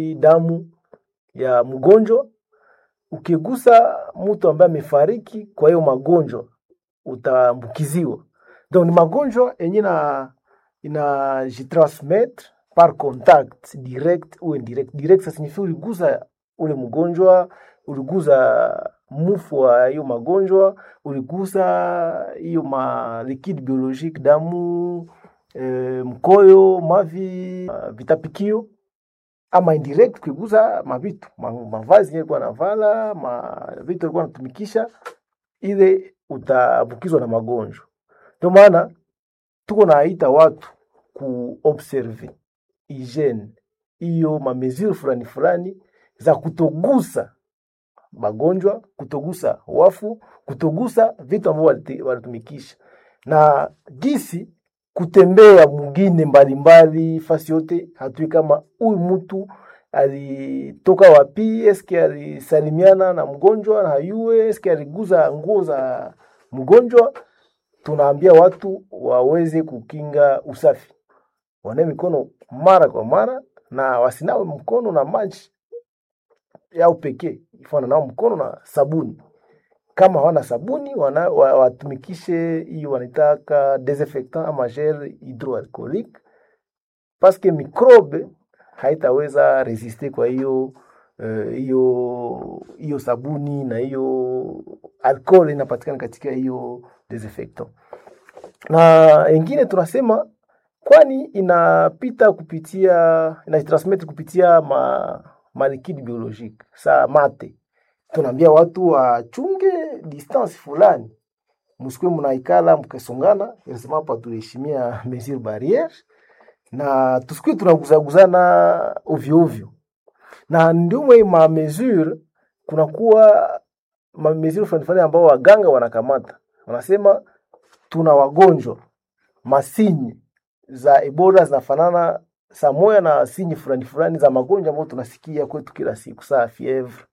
damu ya mgonjwa. Ukigusa mtu ambaye amefariki kwa hiyo magonjwa utaambukiziwa. Donc ni magonjwa yenye na inajitransmettre par contact direct ou indirect. Direct ça signifie uligusa ule mgonjwa, uligusa mufu wa hiyo magonjwa, uligusa hiyo ma liquide biologique damu, e, mkoyo, mavi, uh, vitapikio ama indirect ukigusa mavitu ma, mavazi yalikuwa navala ma vitu alikuwa anatumikisha, ile utaambukizwa na magonjwa. Ndio maana tuko naita watu kuobserve hygiene hiyo mamezuri fulani fulani za kutogusa magonjwa, kutogusa wafu, kutogusa vitu ambavyo walitumikisha, na gisi kutembea mwingine mbalimbali fasi yote, hatui kama huyu mtu alitoka wapi, eske alisalimiana na mgonjwa na hayue, eske aliguza nguo za mgonjwa. Tunaambia watu waweze kukinga usafi, wanae mikono mara kwa mara na wasinawe mkono na maji yao pekee, ifana nao mkono na sabuni. Kama hawana sabuni wana, watumikishe hiyo wanaitaka desinfectant ama gel hydroalcoolique paske mikrobe haitaweza resiste kwa hiyo hiyo uh, hiyo sabuni na hiyo alcohol inapatikana katika hiyo desinfectant. Na ingine tunasema kwani inapita kupitia inajitransmit kupitia ma, ma liquide biologique sa mate tunaambia watu wachunge distance fulani, msikwe mnaikala mkesongana, inasema hapa tuheshimia mesure barriere na tusikwe tunaguzaguzana ovyo ovyo, na ndio mwe ma mesure kunakuwa ma mesure fulani fulani ambao waganga wanakamata, wanasema tuna wagonjwa masinyi za Ebola zinafanana saa moya na sinyi fulani fulani za magonjwa ambayo tunasikia kwetu kila siku, saa fievre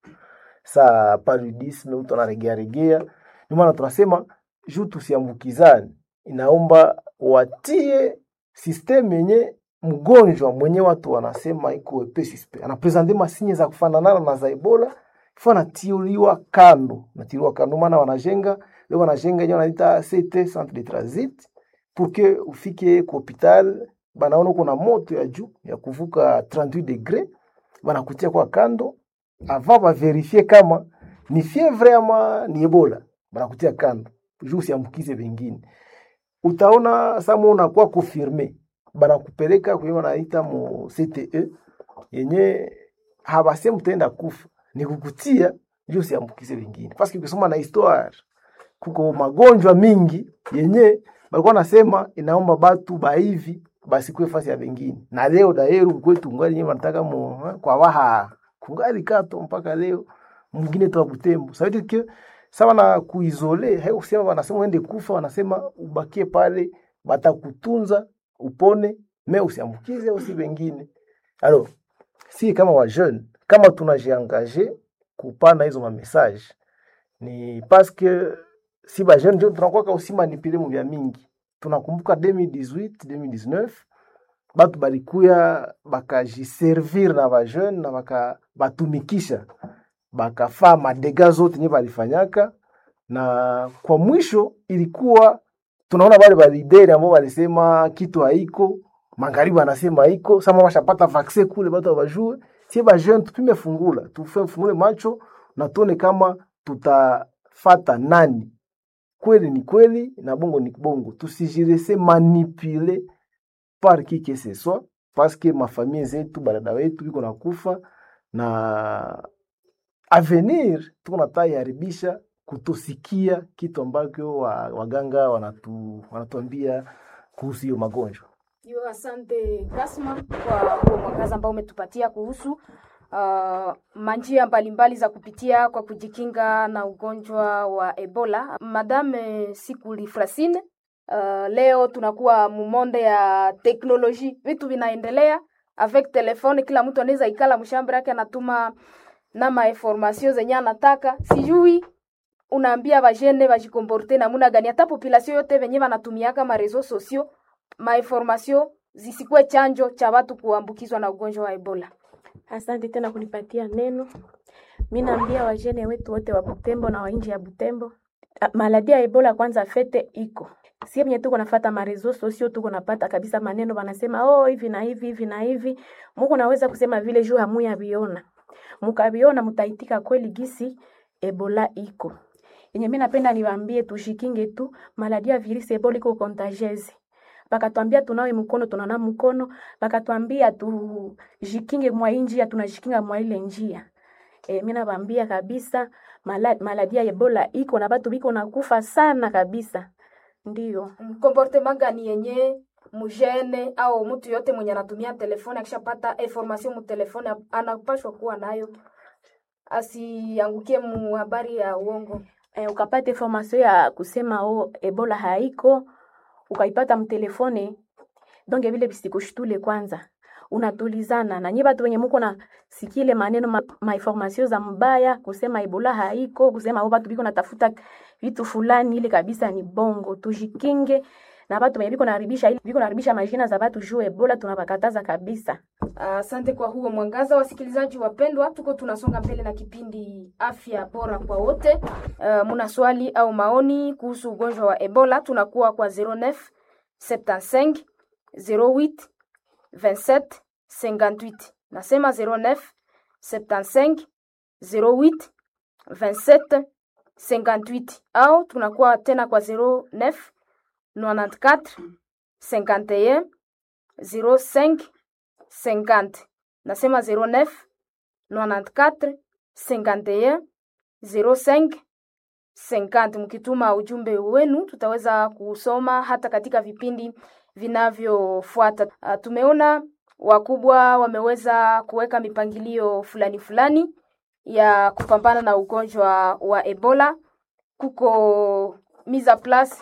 sa paludisme mtu anaregea regea. Ndio maana tunasema juu tusiambukizane, inaomba watie system yenye mgonjwa mwenye watu wanasema iko wepesi, anapresente masinye za kufanana na za Ebola, ifo anatiuliwa kando, natiliwa kando, maana wanajenga leo, wanajenga yenyewe wanaita CT centre de transit pour que ufike ku hopital, banaona kuna moto ya juu ya kuvuka 38 degré, banakutia kwa kando avant baverifie kama ni fievre ama ni Ebola, banakutia kando juu usiambukize wengine. Utaona sama unakuwa confirme, banakupeleka kwenye wanaita mu CTE yenye habasemi utaenda kufa, ni kukutia juu usiambukize wengine, paske ukisoma na histoire kuko magonjwa mingi yenye balikuwa nasema inaomba batu baivi basikwe fasi ya wengine, na leo daeru kwetu ngali yenye wanataka mu kwa waha kungali kato mpaka leo mwingine toa Butembo. Ça veut dire que sawa na kuizole, hayo kusema wanasema uende kufa, wanasema ubakie pale, batakutunza upone, me usiambukize usi wengine. Alors, si kama wa jeune kama tunajiangaje kupana hizo ma message ni parce que si ba jeune ndio tunakuwa usi manipule mu vya mingi. Tunakumbuka 2018 2019 batu balikuya bakajiservir na bajeune na baka batumikisha bakafaa madega zote nye balifanyaka, na kwa mwisho ilikuwa tunaona bale balideri ambao balisema kitu haiko, magharibi anasema haiko, sama bashapata vaksin kule, batu bajue sie bajeune tupime fungula, tufe fungule macho na tuone kama tutafata nani kweli ni kweli na bongo ni bongo, tusijirese manipule par qui que ce soit parce que mafamie zetu barada wetu biko na kufa na avenir tuko nataiharibisha kutosikia kitu ambacho waganga wanatu, wanatuambia kuhusu hiyo magonjwa. Yo, asante Kasma kwa huo mwangaza ambao umetupatia kuhusu uh, manjia mbalimbali za kupitia kwa kujikinga na ugonjwa wa Ebola. Madame Sikuli Frasine, uh, leo tunakuwa mumonde ya teknoloji, vitu vinaendelea avec telefone, kila mtu anaweza ikala mshamba yake anatuma na mainformasio zenye anataka. Sijui unaambia bajene bajikomporte namuna gani, hata population yote venye banatumiaka ma reseaux sociaux mainformasio zisikuwe chanjo cha watu kuambukizwa na ugonjwa wa Ebola. Asante tena kunipatia neno. Mi naambia wajene wetu wote wa Butembo na wa nje ya Butembo, ah, maladi ya Ebola kwanza fete iko sie venye tuko nafata marezo sosio, tuko napata kabisa maneno wanasema oh, hivi na hivi hivi na hivi. Muko naweza kusema vile juu hamuya viona, mukaviona mutaitika kweli gisi Ebola iko yenye. Mi napenda niwaambie tushikinge tu, maladi ya virusi Ebola iko contagieuse bakatwambia tunawe mkono tunana mkono, bakatwambia tujikinge mwa hii njia, tunajikinga mwa ile njia. E, mi nabambia kabisa mala, maladi ya Ebola iko na batu biko nakufa sana kabisa, ndiyo comportement gani yenye mujene au mtu yote mwenye anatumia telefoni akishapata information mu telefoni anapashwa kuwa nayo, asiangukie mu habari ya uongo. e, ukapata information ya kusema o Ebola haiko ukaipata mtelefone donge vile visikushtule kwanza unatulizana na nyie batu wenye muko na sikile maneno ma, ma information za mbaya kusema Ebola haiko kusema o batu biko natafuta vitu fulani, ile kabisa ni bongo. Tujikinge na batu wenye biko naribisha ile biko naribisha majina za batu juu Ebola, tunabakataza kabisa. Asante kwa huo mwangaza. Wasikilizaji wapendwa, tuko tunasonga mbele na kipindi afya bora kwa wote. Uh, muna swali au maoni kuhusu ugonjwa wa Ebola, tunakuwa kwa 09 75 08 27 58. Nasema 09 75 08 27 58 au tunakuwa tena kwa 09 94 51 05 50. Nasema 09 94 51 05 50. Mkituma ujumbe wenu tutaweza kusoma hata katika vipindi vinavyofuata. Uh, tumeona wakubwa wameweza kuweka mipangilio fulani fulani ya kupambana na ugonjwa wa Ebola. Kuko mise en place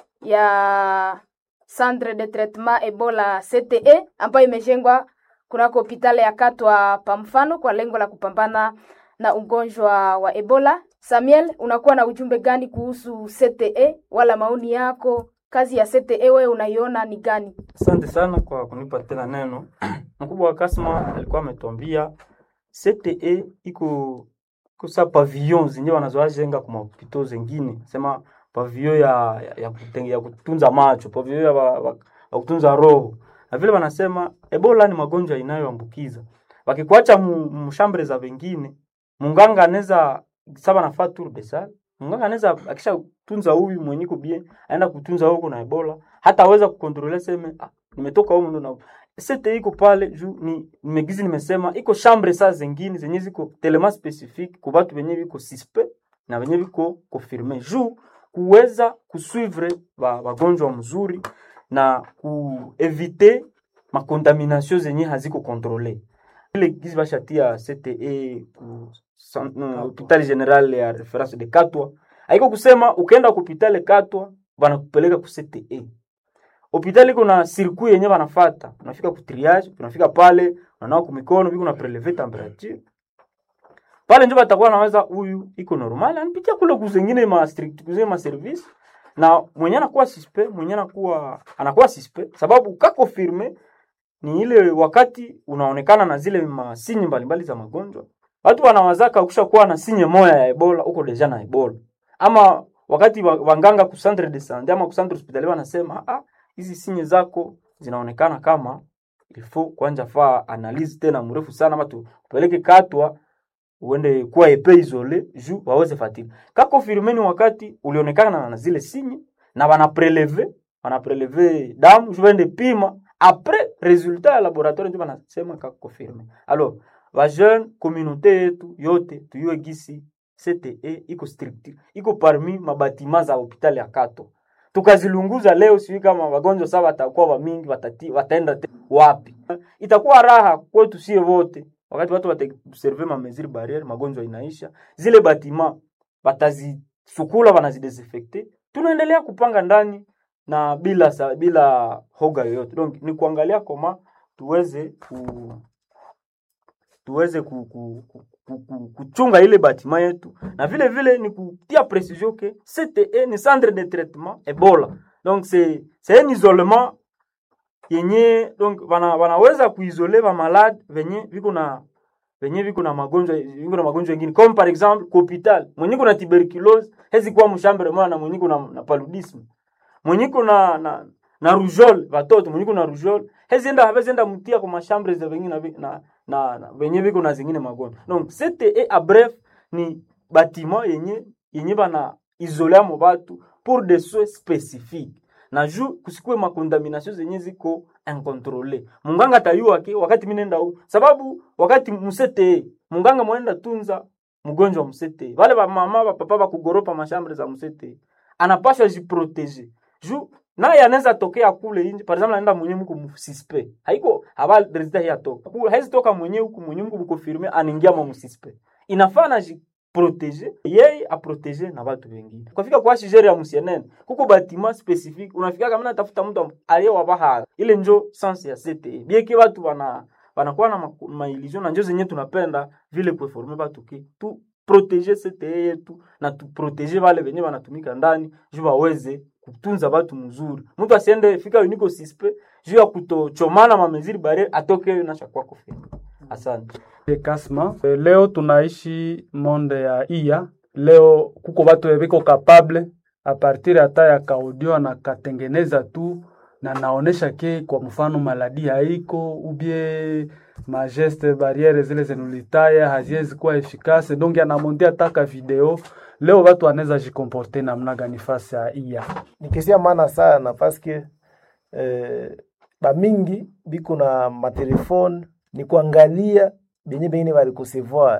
ya centre de traitement Ebola CTE ambayo imejengwa kunako hospitali ya Katwa pa mfano kwa lengo la kupambana na ugonjwa wa Ebola. Samuel, unakuwa na ujumbe gani kuhusu CTE wala maoni yako? Kazi ya CTE wewe unaiona ni gani? Asante sana kwa kunipa tena neno. Mkubwa wa Kasma alikuwa ametuambia CTE iko kusa pavillon zenye wanazoajenga kwa mapito zengine, sema pavillon ya, ya, ya, kutenge, ya kutunza macho, pavillon ya, wa, wa, ya kutunza roho, na vile wanasema Ebola ni magonjwa inayoambukiza. Wakikuacha mshambre za wengine, munganga anaweza saba nafaa tour de salle, munganga anaweza akisha tunza huyu mwenye kubie aenda kutunza huko na Ebola, hata aweza kukontrole seme ah, nimetoka huko ndo na sete iko pale juu ni nimegizi nimesema iko chambre saa zingine zenye ziko telema specifique kwa watu wenye biko suspect na wenye biko confirme juu kuweza kusuivre wagonjwa mzuri na kuevite makontamination zenye haziko kontrole ile gizi bashatia CTE ku hospitali general ya reference de Katwa haiko kusema ukaenda ku hospitali Katwa banakupeleka ku CTE hospitali kuna circuit yenye banafata, unafika ku triage, unafika pale unanawa ku mikono, biko na prelever temperature pale, ndio batakuwa naweza huyu iko normal, anipitia kule kuzengine ma strict kuzengine ma service, na mwenye anakuwa suspect, mwenye anakuwa anakuwa suspect sababu kako firme ni ile wakati unaonekana na zile masinyi mbalimbali za magonjwa, watu wanawazaka ukishakuwa na sinye moya ya Ebola uko deja na Ebola, ama wakati wanganga ku centre de santé ama ku centre hospitalier wanasema ah hizi sinye zako zinaonekana kama ilifo kwanja faa analizi tena mrefu sana, ama tupeleke Katwa uende kuwa epe isole juu waweze fatili kako firmeni, wakati ulionekana na zile sinye na wana preleve wana preleve damu juu waende pima apres resultat ya laboratoire ndio wanasema kako firme. Alors ba jeune communauté yetu yote tuyue gisi CTE iko strict iko parmi mabatima za hospitali ya Katwa tukazilunguza leo, sijui kama wagonjwa sasa watakuwa wa mingi, watati, wataenda wapi? Itakuwa raha kwetu sie wote, wakati watu wataobserve ma mesure barriere, magonjwa inaisha, zile batima batazisukula, wanazidesinfecte, tunaendelea kupanga ndani na bila sa, bila hoga yoyote. Donc ni kuangalia koma tuweze ku tuweze ku, ku, ku, ku, ku, kuchunga ile batima yetu na vile vile ni kutia precision ke CTE ni centre de traitement Ebola. Donc c'est c'est un isolement yenye donc wana, wanaweza kuisole ba malade venye viko na venye viko na magonjwa viko na magonjwa mengine comme par exemple ku hopital mwenye kuna tuberculose hezi kuwa mshambre moja na mwenye kuna na paludisme mwenye kuna na na rougeole watoto mwenye kuna rougeole hezi enda hawezi enda mtia kwa mashambre za vengine na, vi- na, na, na venye viko na zingine magonjwa donc CTE a bref ni bâtiment yenye yenye bana isolea mo batu pour des soins spécifiques na juu kusikue makontamination zenye ziko incontrole munganga tayua ke wakati minenda u sababu wakati musete munganga mwenenda tunza mgonjwa wa musete vale bamama bapapa bakugoropa mashambre za musete anapashwa jiproteje juu naye anaweza tokea kule inje par exemple anaenda mwenye mku msuspe haiko haba resultat ya toka kule haizi toka mwenye huku mwenye mku mkonfirme anaingia mwa msuspe inafaa na protéger yeye aprotéger na watu wengine kufika kwa shigeri ya msienene kuko batima specifique unafika kama natafuta mtu aliye wabaha ile njo sense ya CTE bieke watu wana wanakuwa na ma- maillusion na njo zenye tunapenda vile kuforme watu ki tu protéger CTE yetu na tu protéger wale wenye wanatumika ndani juu waweze kutunza watu mzuri mtu asiende fika uniko sispe juu ya kutochomana mameziri bare atoke na shakwa kufika asante Kasma. Eh, Leo tunaishi monde ya iya. Leo kuko batu beko capable a partir hata ya kaudio na katengeneza tu na naonesha ke kwa mfano maladi haiko ubie mageste barriere zile zenulitaya haziwezi kuwa efikase donc anamondia taka video leo watu wanaweza jikomporte namna gani fasi ya iya ni kesi ya maana sana paske eh, bamingi biko na matelefone ni kuangalia benye bengine barikusevoir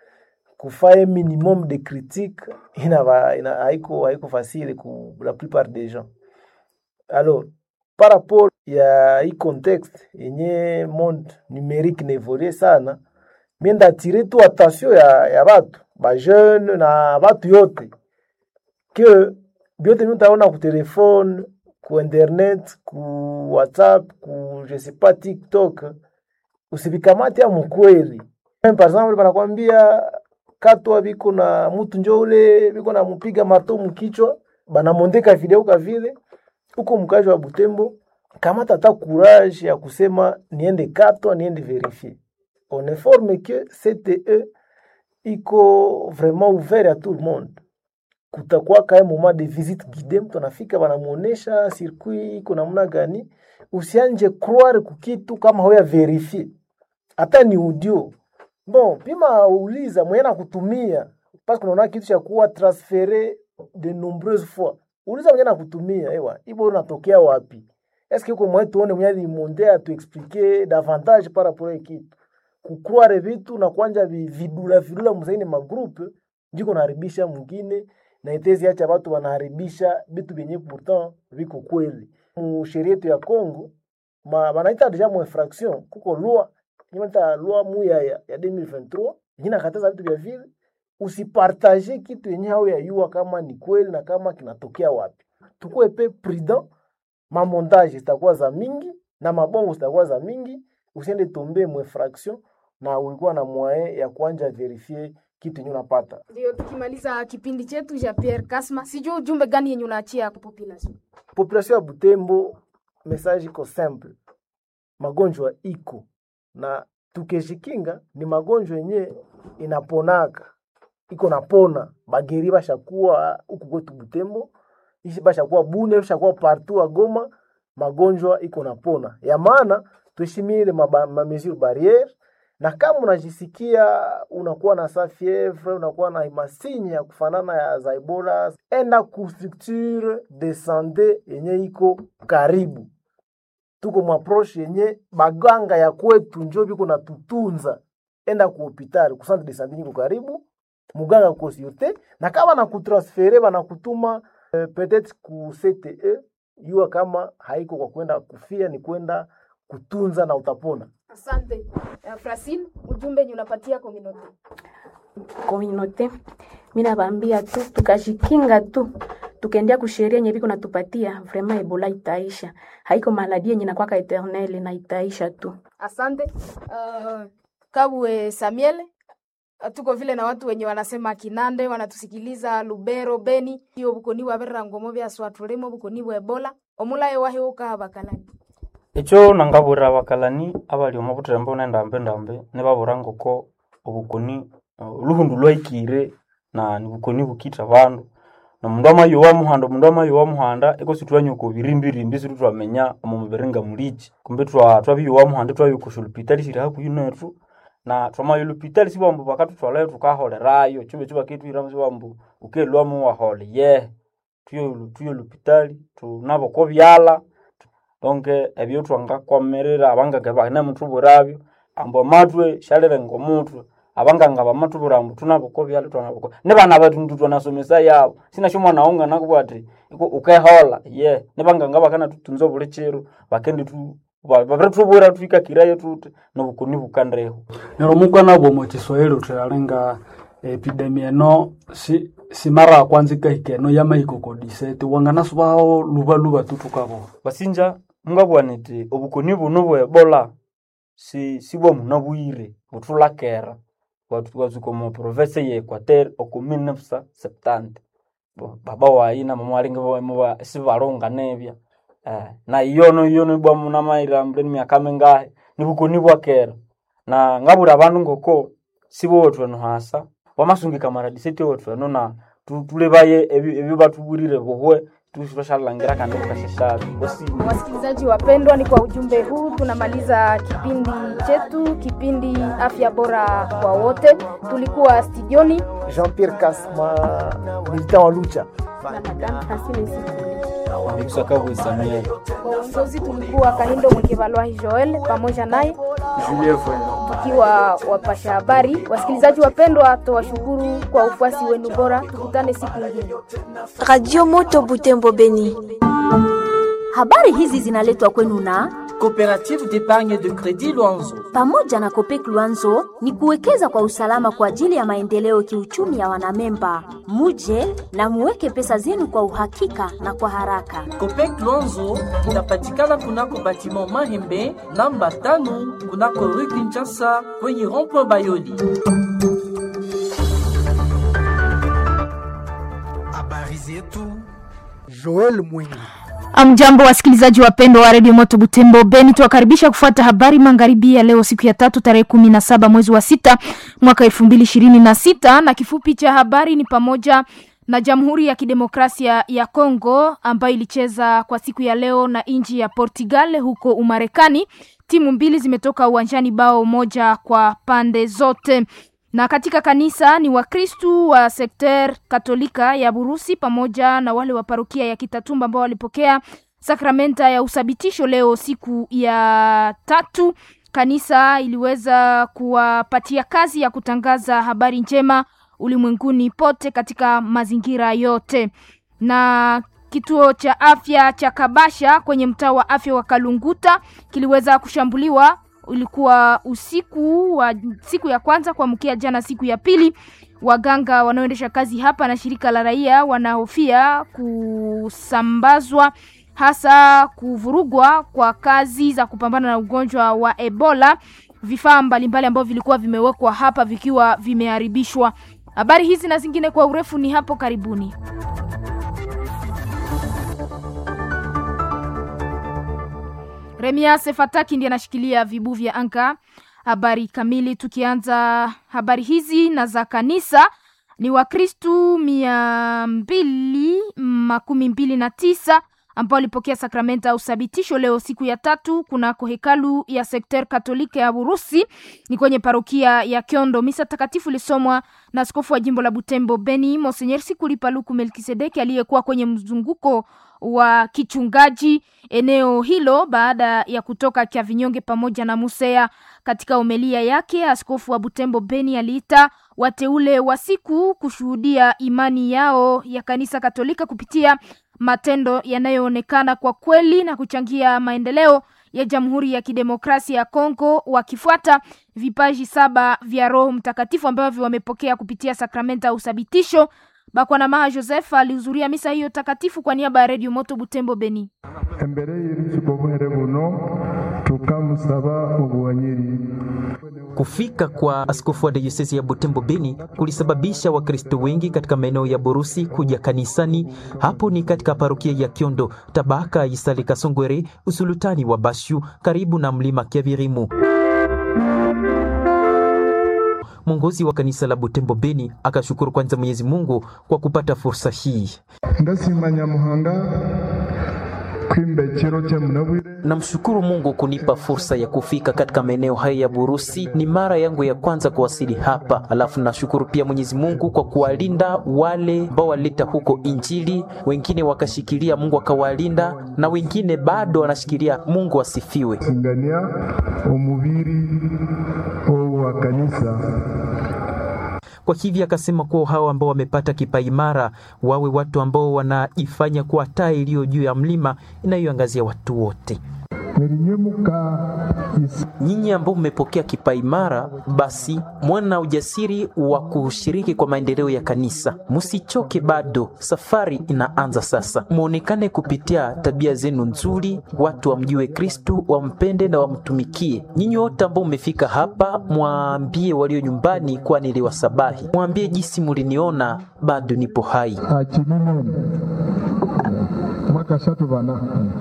kufaye minimum de critique ina, ba- ina haiko haiko facile ku la plupart des gens alors par rapport ya hii contexte yenye monde numérique naevolue sana mie ndatire tu attention ya, ya batu bajeune na batu yote que byote mi utaona ku telefone ku internet ku whatsapp ku je sais pas tiktok usivikamate ya mukweli Meme par exemple banakwambia katwa biko na mutu njo ule biko na mupiga marto mukichwa banamondeka video ka vile huko mkaji wa Butembo kamata hata courage ya kusema niende katwa niende verifie on informe que CTE iko vraiment ouvert à tout le monde kutakuwa kae moment de visite guide, mtu anafika banamuonesha circuit iko namna gani. Usianje croire kukitu kama hoya verifie, hata ni audio bon, pima uliza mwenye nakutumia, parce que unaona kitu cha kuwa transfere de nombreuses fois. Uliza mwenye nakutumia, ewa ibo unatokea wapi? Est-ce que uko mwenye tuone mwenye alimonde atu expliquer davantage par rapport à kitu kukware vitu na kwanja vi- vidula vidula mzaini magroupe jiko naharibisha mwingine na itezi acha watu wanaharibisha vitu vyenye pourtant viko kweli. Mu sheria yetu ya Congo ma wanaita deja mu infraction kuko loi inaita loi mu ya, ya, ya 2023 yenye nakataza vitu vya vile usipartage kitu yenye hao ya yua kama ni kweli na kama kinatokea wapi. Tukue pe prudent, mamontage zitakuwa za mingi na mabongo zitakuwa za mingi, usiende tombe mu infraction na ulikuwa na moyen ya kuanja verifie kitu yenye unapata. Ndio tukimaliza kipindi chetu cha Pierre Kasma, sijui ujumbe gani yenye unaachia kwa population? population ya Butembo, message iko simple, magonjwa iko na tukejikinga, ni magonjwa yenye inaponaka iko napona. Bageri bashakuwa huku kwetu Butembo, ishi bashakuwa Bune, bashakuwa partout a Goma, magonjwa iko napona. Ya maana tuheshimie ile maba- ma mesure barriere, na kama unajisikia unakuwa na sa fievre, unakuwa na masinya ya kufanana ya za Ebola, enda ku structure de sante yenye iko karibu. Tuko mwaproche yenye baganga ya kwetu njo biko na tutunza, enda ku hospitali ku centre de sante niko karibu, muganga ko sûreté, na kama na kutransfere banakutuma eh, peut-être ku CTE, yua kama haiko kwa kwenda kufia, ni kwenda kutunza na utapona. Asante. Uh, Francine, ujumbe yenye unapatia community. communauté mi nabaambia tu tukajikinga tu tukaendea kusheria yenye biko natupatia vraiment ebola itaisha haiko maladi yenye nakwaka eternel na itaisha tu Asante. Uh, Kabwe Samuel, uh, tuko vile na watu wenye wanasema Kinande wanatusikiliza Lubero, Beni, hiyo bukoni bwa berra ngomo bya swatulemo bukoni bwa Ebola omulaye wahe uka bakalani. ekyo nangabura abakalani abali omu butembo nendambe ndambe nibabura ngoko obukoni uh, oluhundu lwaikire na nibukoni bukitha bandu na mundu amayowa muhanda omundu amayowa muhanda ekosi twanyuka obirimbirimbi situ twamenya omu mubiri nga muliki kumbe twa twabiyowa muhanda twayuka olupitali siri hakuhi nethu na twamaya olupitali sibambu bakathuthwalayo thukaholerayo kibe kibakethuhiramu sibambu ukelwamu wahole ye tuyo tuyo olupitali tunabo kobyala donke ebyo twangakwamirira abanganga banemuthubwirabyo ambu amatwe syalire ngomutwe abanganga bamathubwira ambu tunaboko byalo twanaboko nibana bathu twanasomesa yabo sinasho mwana wonga nakubwa ati iko ukehola ye nibanganga bakanathutunza buli kiro bakendi tu babirithubwira twikakirayo tuti nobukoni bukandiho nero mukwana bwomo chiswahili uthalinga epidemia eno si si mara ya kwanza ikahika eno yamahikokodisete wanganasubaho lubaluba tutukabo basinja mungabugha niti obukoni buno bwe ebola si sibwa munabwire buthulakera watsuka omu province ye equateur oku 1970 Bo, baba wayi na mama walinga bamuba sibalunga nebya eh, na iyono iyono ibwa munamaira mbeni myaka mingahi nibukoni bwakera na ngabura abandu ngoko sibo wethu hasa wamasungika maradiseti wethu eno na tu- tulebaye ebi- ebyo batubwirire buhwe tushallangira kandi tukashashabi osi Wasikilizaji wapendwa, ni kwa ujumbe huu tunamaliza kipindi chetu, kipindi afya bora kwa wote. Tulikuwa studioni Jean-Pierre Kasma, militant wa Lucha. na madame Francine Sikuli. bikusakabwisamia kwa uongozi, tulikuwa Kahindo Mwekevalwahi Joel pamoja naye tukiwa wapasha habari. Wasikilizaji wapendwa, tuwashukuru kwa ufuasi wenu bora. Tukutane siku nyingine. Radio Moto Butembo Beni. Habari hizi zinaletwa kwenu na Coopérative d'épargne de crédit Luanzo. pamoja na Kopek Luanzo ni kuwekeza kwa usalama kwa ajili ya maendeleo kiuchumi ya wanamemba. Muje na muweke pesa zenu kwa uhakika na kwa haraka. Copec Luanzo inapatikana kunako batiment Mahembe namba tano kunako rue Kinshasa kwenye rond-point Bayoli. habari zetu Joel Mwingi. Amjambo wasikilizaji wapendwa wa redio Moto Butembo Beni, tuwakaribisha kufuata habari magharibi ya leo, siku ya tatu tarehe kumi na saba mwezi wa sita mwaka elfu mbili ishirini na sita na kifupi cha habari ni pamoja na Jamhuri ya Kidemokrasia ya Kongo ambayo ilicheza kwa siku ya leo na nchi ya Portugal huko Umarekani. Timu mbili zimetoka uwanjani bao moja kwa pande zote na katika kanisa ni wakristu wa sekter katolika ya burusi pamoja na wale wa parokia ya kitatumba ambao walipokea sakramenta ya uthabitisho leo siku ya tatu kanisa iliweza kuwapatia kazi ya kutangaza habari njema ulimwenguni pote katika mazingira yote na kituo cha afya cha kabasha kwenye mtaa wa afya wa kalunguta kiliweza kushambuliwa ulikuwa usiku wa siku ya kwanza kuamkia jana siku ya pili waganga wanaoendesha kazi hapa na shirika la raia wanahofia kusambazwa hasa kuvurugwa kwa kazi za kupambana na ugonjwa wa ebola vifaa mbalimbali ambavyo vilikuwa vimewekwa hapa vikiwa vimeharibishwa habari hizi na zingine kwa urefu ni hapo karibuni Remias Fataki ndiye anashikilia vibu vya anga. Habari kamili, tukianza habari hizi na za kanisa ni Wakristu mia mbili makumi mbili na tisa ambao walipokea sakramenta ya uthabitisho leo siku ya tatu kunako hekalu ya sekter katolika ya Burusi ni kwenye parokia ya Kyondo. Misa takatifu ilisomwa na askofu wa jimbo la Butembo Beni Monsenyer Sikuli Paluku Melkisedeki aliyekuwa kwenye mzunguko wa kichungaji eneo hilo baada ya kutoka Kyavinyonge pamoja na Musea. Katika omelia yake, askofu wa Butembo Beni aliita wateule wa siku kushuhudia imani yao ya kanisa Katolika kupitia matendo yanayoonekana kwa kweli na kuchangia maendeleo ya Jamhuri ya Kidemokrasia ya Kongo wakifuata vipaji saba vya Roho Mtakatifu ambavyo wamepokea kupitia sakramenta ya uthabitisho. Bakwana Maha Joseph alihudhuria misa hiyo takatifu kwa niaba ya Radio Moto Butembo Beni. imbere y'urukiko rw'uhere buno tukamusaba ubuhanyiri Kufika kwa askofu wa dayosisi ya Butembo Beni kulisababisha Wakristo wengi katika maeneo ya Borusi kuja kanisani. Hapo ni katika parokia ya Kyondo, tabaka Isale Kasongwere, usulutani wa Bashu, karibu na mlima Kyabirimu. mwongozi wa kanisa la Butembo Beni akashukuru kwanza Mwenyezi Mungu kwa kupata fursa hii. ndashima nyamuhanga kwimba ekiro kyemunabwire Namshukuru Mungu kunipa fursa ya kufika katika maeneo haya ya Burusi. Ni mara yangu ya kwanza kuwasili hapa, alafu nashukuru pia Mwenyezi Mungu kwa kuwalinda wale ambao walileta huko Injili, wengine wakashikilia, Mungu akawalinda, na wengine bado wanashikilia. Mungu asifiwe. singania omubiri owa kanisa Kwa hivyo akasema kuwa hao ambao wamepata kipaimara wawe watu ambao wanajifanya kuwa taa iliyo juu ya mlima inayoangazia watu wote. merinyemuka Nyinyi ambao mmepokea kipaimara, basi mwana ujasiri wa kushiriki kwa maendeleo ya kanisa. Msichoke, bado safari inaanza sasa. Muonekane kupitia tabia zenu nzuri, watu wamjue Kristu, wampende na wamtumikie. Nyinyi wote ambao mmefika hapa, mwambie walio nyumbani kuwa niliwasabahi. Mwambie jinsi muliniona, bado nipo hai. akimimoni mwakashatu bana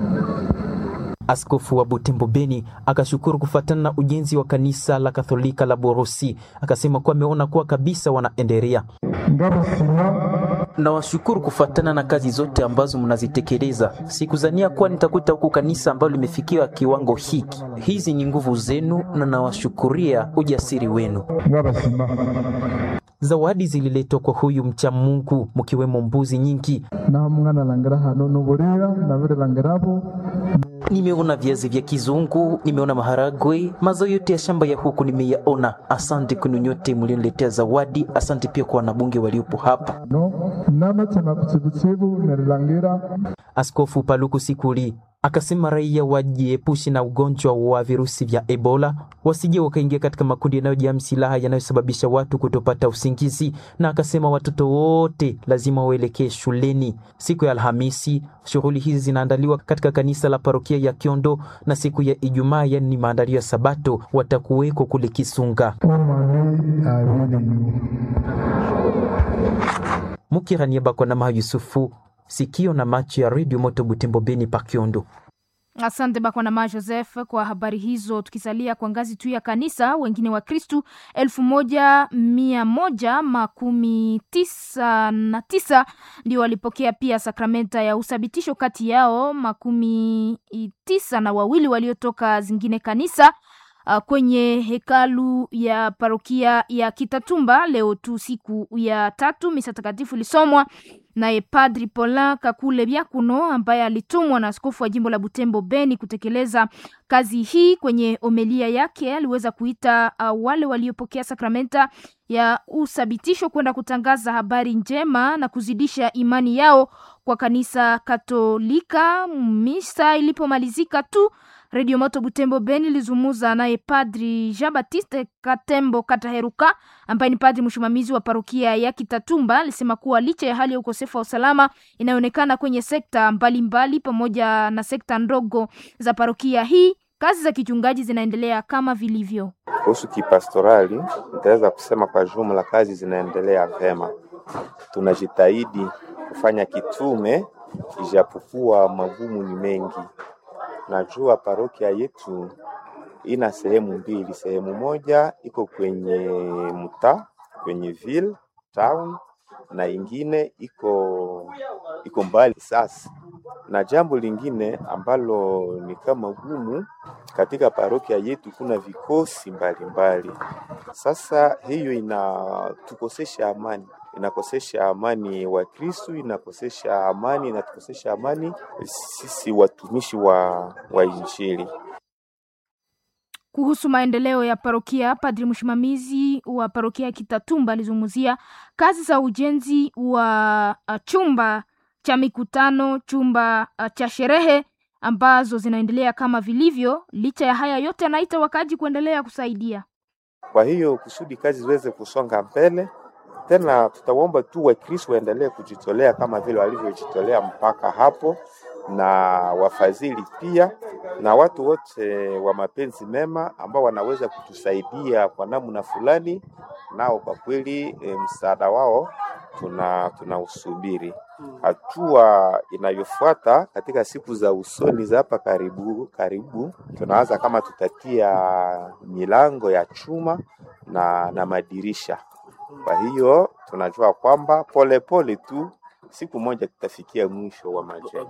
Askofu wa Butembo Beni akashukuru kufuatana na ujenzi wa kanisa la Katholika la Borosi. Akasema kuwa ameona kuwa kabisa wanaendelea. ndabasima Nawashukuru kufuatana na kazi zote ambazo mnazitekeleza. Sikuzania kuwa nitakuta huku kanisa ambalo limefikia kiwango hiki. Hizi ni nguvu zenu na nawashukuria ujasiri wenu. ndabasima Zawadi zililetwa kwa huyu mcha Mungu, mkiwemo mbuzi nyingi. naho mwana langira hano nuburira nabire langirabo Nimeona viazi vya kizungu, nimeona maharagwe, mazao yote ya shamba ya huku nimeyaona. Asante kwenu nyote mlioniletea zawadi. Asante pia kwa wanabunge waliopo hapa. no namachema kutsibutsibu nerilangira Askofu Paluku Sikuli akasema raia wajiepushe na ugonjwa wa virusi vya Ebola, wasije wakaingia katika makundi yanayojaa silaha yanayosababisha watu kutopata usingizi, na akasema watoto wote lazima waelekee shuleni. Siku ya Alhamisi shughuli hizi zinaandaliwa katika kanisa la parokia ya Kiondo, na siku ya Ijumaa, yani ni maandalio ya Sabato, watakuweko kule Kisunga. omani abiriyu Mukirania Bakwanamaha Yusufu, sikio na macho ya redio Moto Butembo Beni pa Kiondo. Asante Bakwanama Joseph kwa habari hizo. Tukisalia kwa ngazi tu ya kanisa, wengine wa Kristu elfu moja mia moja makumi tisa na tisa ndio walipokea pia sakramenta ya uthabitisho, kati yao makumi tisa na wawili waliotoka zingine kanisa uh, kwenye hekalu ya parokia ya Kitatumba leo tu siku ya tatu. Misa takatifu ilisomwa naye Padri Paulin Kakule Byakuno ambaye alitumwa na askofu wa jimbo la Butembo Beni kutekeleza kazi hii. Kwenye omelia yake aliweza kuita uh, wale waliopokea sakramenta ya uthabitisho kwenda kutangaza habari njema na kuzidisha imani yao kwa kanisa Katolika. Misa ilipomalizika tu Redio Moto Butembo Beni ilizungumza naye Padri Jean Baptiste Katembo Kataheruka ambaye ni padri msimamizi wa parokia ya Kitatumba. Alisema kuwa licha ya hali ya ukosefu wa usalama inayoonekana kwenye sekta mbalimbali mbali, pamoja na sekta ndogo za parokia hii, kazi za kichungaji zinaendelea kama vilivyo. Kuhusu kipastorali, nitaweza kusema kwa jumla kazi zinaendelea vema. Tunajitahidi kufanya kitume, ijapokuwa magumu ni mengi. Najua parokia yetu ina sehemu mbili. Sehemu moja iko kwenye mtaa, kwenye ville town, na ingine iko iko mbali sasa. Na jambo lingine ambalo ni kama gumu katika parokia yetu, kuna vikosi mbalimbali mbali. Sasa hiyo inatukosesha amani inakosesha amani wa Kristu, inakosesha amani, inatukosesha amani sisi watumishi wa, wa Injili. Kuhusu maendeleo ya parokia, padri msimamizi wa parokia ya Kitatumba alizungumzia kazi za ujenzi wa uh, chumba cha mikutano, chumba uh, cha sherehe ambazo zinaendelea kama vilivyo. Licha ya haya yote, anaita wakaji kuendelea kusaidia. Kwa hiyo kusudi kazi ziweze kusonga mbele, tena tutaomba tu Wakristo waendelee kujitolea kama vile walivyojitolea mpaka hapo, na wafadhili pia na watu wote wa mapenzi mema ambao wanaweza kutusaidia kwa namna fulani, nao kwa kweli e, msaada wao tuna tunausubiri. Hatua inayofuata katika siku za usoni za hapa karibu karibu, tunaanza kama tutatia milango ya chuma na, na madirisha. Kwa hiyo tunajua kwamba polepole tu siku moja tutafikia mwisho wa majengo.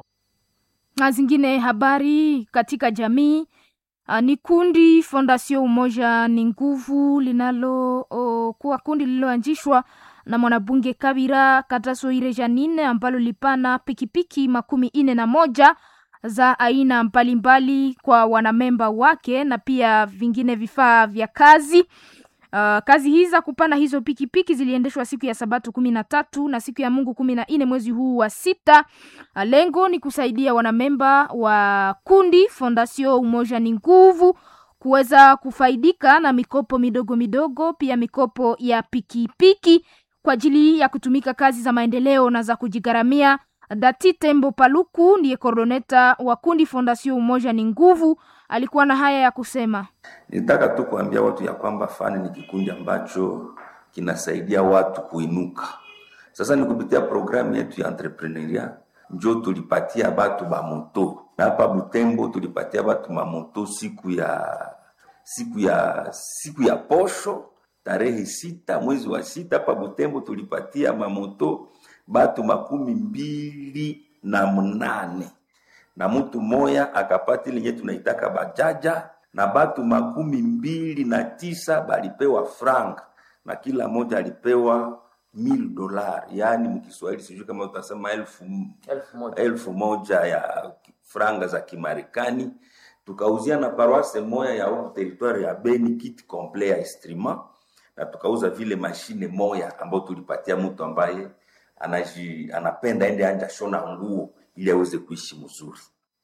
Na zingine habari katika jamii uh, ni kundi Fondation Umoja ni Nguvu linalo uh, kuwa kundi lililoanzishwa na mwanabunge Kabira Katasoire Janine ambalo lipana pikipiki makumi ine na moja za aina mbalimbali kwa wanamemba wake na pia vingine vifaa vya kazi. Uh, kazi hizi za kupanda hizo pikipiki ziliendeshwa siku ya Sabato kumi na tatu na siku ya Mungu kumi na nne mwezi huu wa sita. Uh, lengo ni kusaidia wanamemba wa kundi Fondation Umoja ni Nguvu kuweza kufaidika na mikopo midogo midogo, pia mikopo ya pikipiki kwa ajili ya kutumika kazi za maendeleo na za kujigharamia. Dati Tembo Paluku ndiye koordoneta wa kundi Fondation Umoja ni Nguvu, alikuwa na haya ya kusema. Nitaka tu kuambia watu ya kwamba fani ni kikundi ambacho kinasaidia watu kuinuka. Sasa ni kupitia programu yetu ya entrepreneuria njo tulipatia batu ba moto na hapa Butembo tulipatia batu mamoto siku ya siku ya siku ya posho tarehe sita mwezi wa sita hapa Butembo tulipatia mamoto batu makumi mbili na mnane na mtu moya akapata ile yenye tunaitaka bajaja na batu makumi mbili na tisa balipewa franga na kila moja alipewa mil dolar, yaani mkiswahili sijui kama utasema elfu, Elfu moja. elfu moja ya franga za Kimarekani. Tukauzia na paroisse moya ya huku territoire ya Beni kit complet ya instrument, na tukauza vile mashine moya ambayo tulipatia mtu ambaye anaji, anapenda ende anja shona nguo ili aweze kuishi mzuri.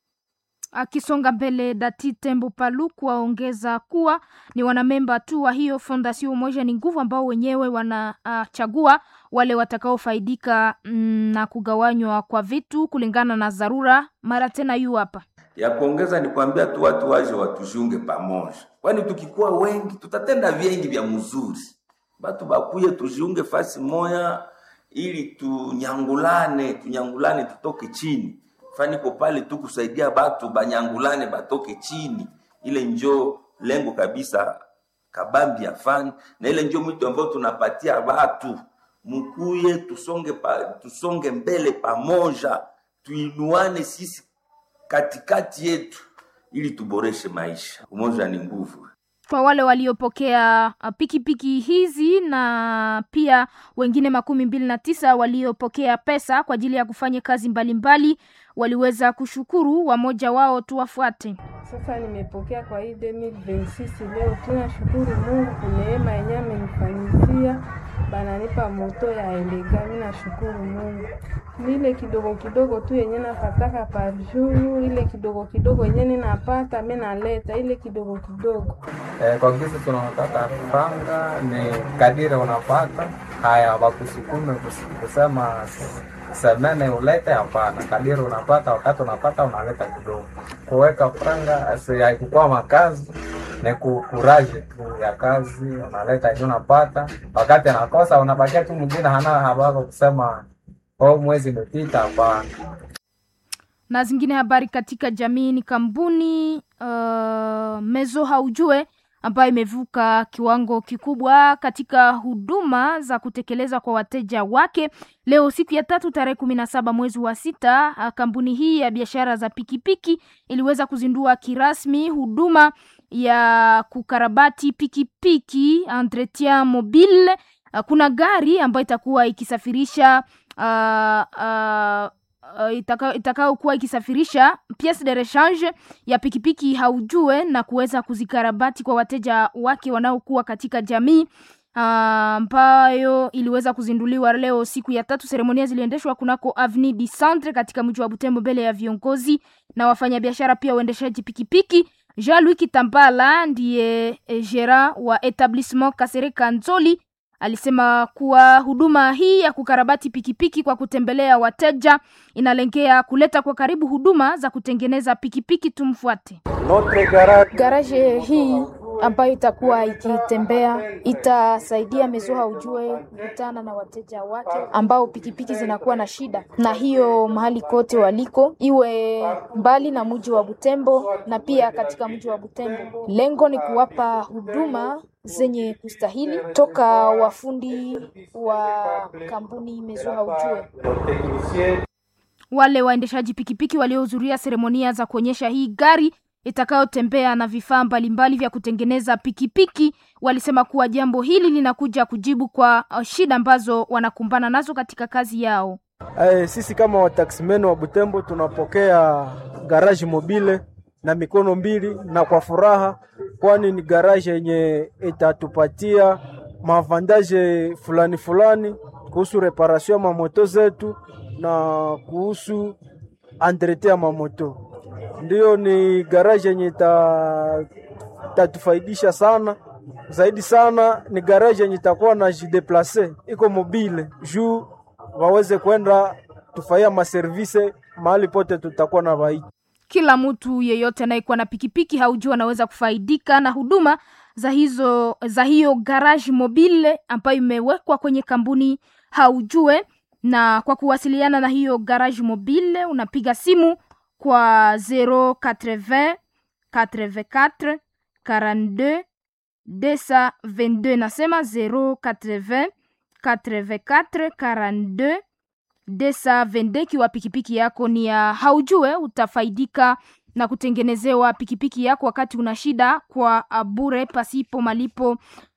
Akisonga mbele, Dati Tembo Paluku aongeza kuwa ni wanamemba tu wa hiyo Fondation Umoja ni Nguvu ambao wenyewe wanachagua uh, wale watakaofaidika mm, na kugawanywa kwa vitu kulingana na dharura. Mara tena yu hapa ya kuongeza ni kuambia tu watu waje watujiunge pamoja, kwani tukikuwa wengi tutatenda vingi vya mzuri. Batu bakuye tujiunge fasi moya, ili tunyangulane, tunyangulane tutoke chini. Faniko pale tu kusaidia batu banyangulane batoke chini, ile njo lengo kabisa kabambi ya fani, na ile njo mwito ambao tunapatia batu mkuye, tusonge pa, tusonge mbele pamoja, tuinuane sisi katikati yetu ili tuboreshe maisha. Umoja ni nguvu. kwa wale waliopokea uh, pikipiki hizi na pia wengine makumi mbili na tisa waliopokea pesa kwa ajili ya kufanya kazi mbalimbali waliweza kushukuru. Wamoja wao tuwafuate. Sasa nimepokea kwa hii 2026 leo, tunashukuru Mungu kwa neema yenyewe amenifanyizia, bananipa moto ya elega. Mimi nashukuru Mungu, ile kidogo kidogo tu yenye napataka par jour, ile kidogo kidogo yenye ninapata mimi naleta ile kidogo kidogo. Eh, kwa kisi tunataka franga ni kadiri unapata haya, wakusukume kus- kusema semene ulete, hapana. Kadiri unapata, wakati unapata unaleta kidogo. Kuweka franga si haikukuwa makazi, ni ku- kuraje tu ya kazi, unaleta yenye unapata. Wakati anakosa unabakia tu mwingine hana habari kusema oh, mwezi umepita, hapana. na zingine habari katika jamii ni kampuni uh, Mezo Haujue ambayo imevuka kiwango kikubwa katika huduma za kutekeleza kwa wateja wake. Leo siku ya tatu tarehe kumi na saba mwezi wa sita, uh, kampuni hii ya biashara za pikipiki iliweza kuzindua kirasmi huduma ya kukarabati pikipiki entretien mobile. Uh, kuna gari ambayo itakuwa ikisafirisha uh, uh, uh, itaka- itakayokuwa ikisafirisha piece de rechange ya pikipiki haujue na kuweza kuzikarabati kwa wateja wake wanaokuwa katika jamii ah, ambayo iliweza kuzinduliwa leo siku ya tatu. Seremonia ziliendeshwa kunako Avenue du Centre katika mji wa Butembo mbele ya viongozi na wafanyabiashara pia uendeshaji pikipiki. Jean-Louis Kitambala ndiye eh, gera wa etablissement Kasereka Nzoli alisema kuwa huduma hii ya kukarabati pikipiki kwa kutembelea wateja inalengea kuleta kwa karibu huduma za kutengeneza pikipiki. Tumfuate. Garaje hii ambayo itakuwa ikitembea itasaidia Mezoha ujue kukutana na wateja wake ambao pikipiki zinakuwa na shida, na hiyo mahali kote waliko, iwe mbali na mji wa Butembo na pia katika mji wa Butembo. Lengo ni kuwapa huduma zenye kustahili toka wafundi wa kampuni Mezoha ujue. Wale waendeshaji pikipiki waliohudhuria seremonia za kuonyesha hii gari itakayotembea na vifaa mbalimbali vya kutengeneza pikipiki walisema kuwa jambo hili linakuja kujibu kwa shida ambazo wanakumbana nazo katika kazi yao. Ae, sisi kama wataksimen wa Butembo tunapokea garaji mobile na mikono mbili na kwa furaha, kwani ni garaji yenye itatupatia maavandaje fulani fulani kuhusu reparation ya mamoto zetu na kuhusu entretien ya mamoto. Ndiyo, ni garaji yenye itatufaidisha sana zaidi sana. Ni garaji yenye itakuwa na jideplace iko mobile juu waweze kwenda tufanyia maservise mahali pote tutakuwa na vaiti. Kila mtu yeyote anayekuwa na pikipiki haujua anaweza kufaidika na huduma za hizo za hiyo garage mobile ambayo imewekwa kwenye kampuni haujue. Na kwa kuwasiliana na hiyo garage mobile unapiga simu kwa 080 84 42 222, nasema 080 84 42 222. Kiwa pikipiki yako ni ya haujue, utafaidika na kutengenezewa pikipiki yako wakati una shida kwa bure pasipo malipo